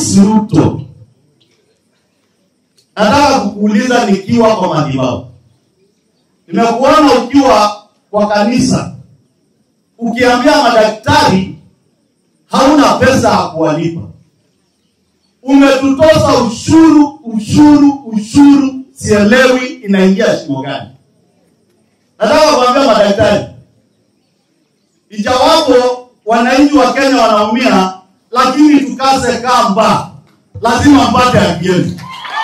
Rais Ruto, nataka kukuuliza nikiwa kwa madhabahu, nimekuona ukiwa kwa kanisa ukiambia madaktari hauna pesa ya kuwalipa, umetutoza ushuru, ushuru, ushuru, sielewi inaingia shimo gani. Nataka kuambia madaktari, ijawapo wananchi wa Kenya wanaumia, lakini tukaze kamba, lazima mpate haki yenu.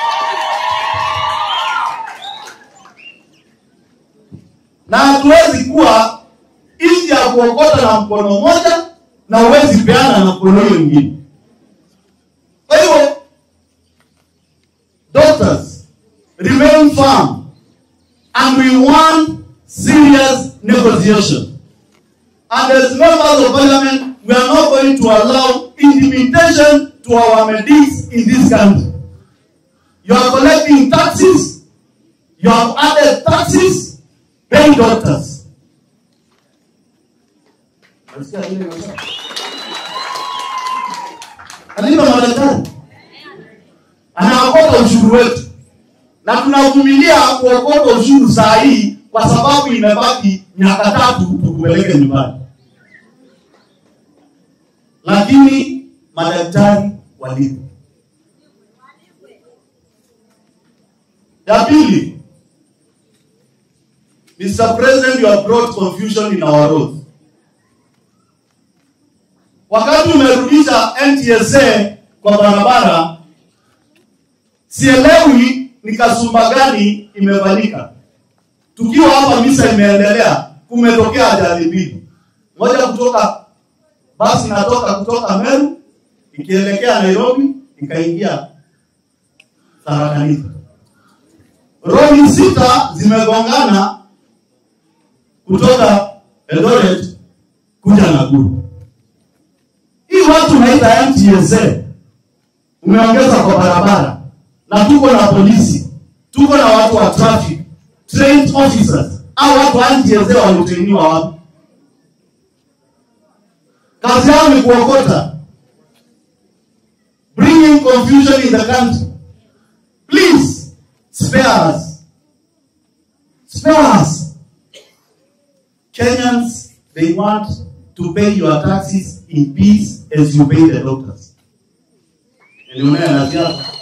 Na hatuwezi kuwa nchi ya kuokota na mkono mmoja na huwezi peana na mkono hiyo mwingine. Kwa hivyo doctors remain firm and we want serious negotiation. And as members of parliament, we are not going to allow intimidation to our medics in this country. You are collecting taxes, you have added taxes, pay doctors. Nasikia ile inasema. Alipa madaktari, anaokota ushuru wetu, na tunavumilia kuokota ushuru saa hii kwa sababu imebaki miaka tatu tukupeleke nyumbani, lakini madaktari walipo. Ya pili, Mr. President, you have brought confusion in our roads. Wakati umerudisha NTSA kwa barabara, sielewi ni kasumba gani imefanyika. Tukiwa hapa misa imeendelea, kumetokea ajali mbili, moja kutoka basi inatoka kutoka Meru ikielekea Nairobi ikaingia Tharaka Nithi. Lori sita zimegongana kutoka Eldoret kuja Nakuru. Hii watu naita NTSA umeongeza kwa barabara, na tuko na polisi, tuko na watu wa traffic, trained officers. Au watu wa NTSA walitainiwa wapi? Kazi yao ni kuokota, bringing confusion in the country. Please spare us, spare us. Kenyans, they want to pay your taxes in peace as you pay the doctors. Niliona na siasa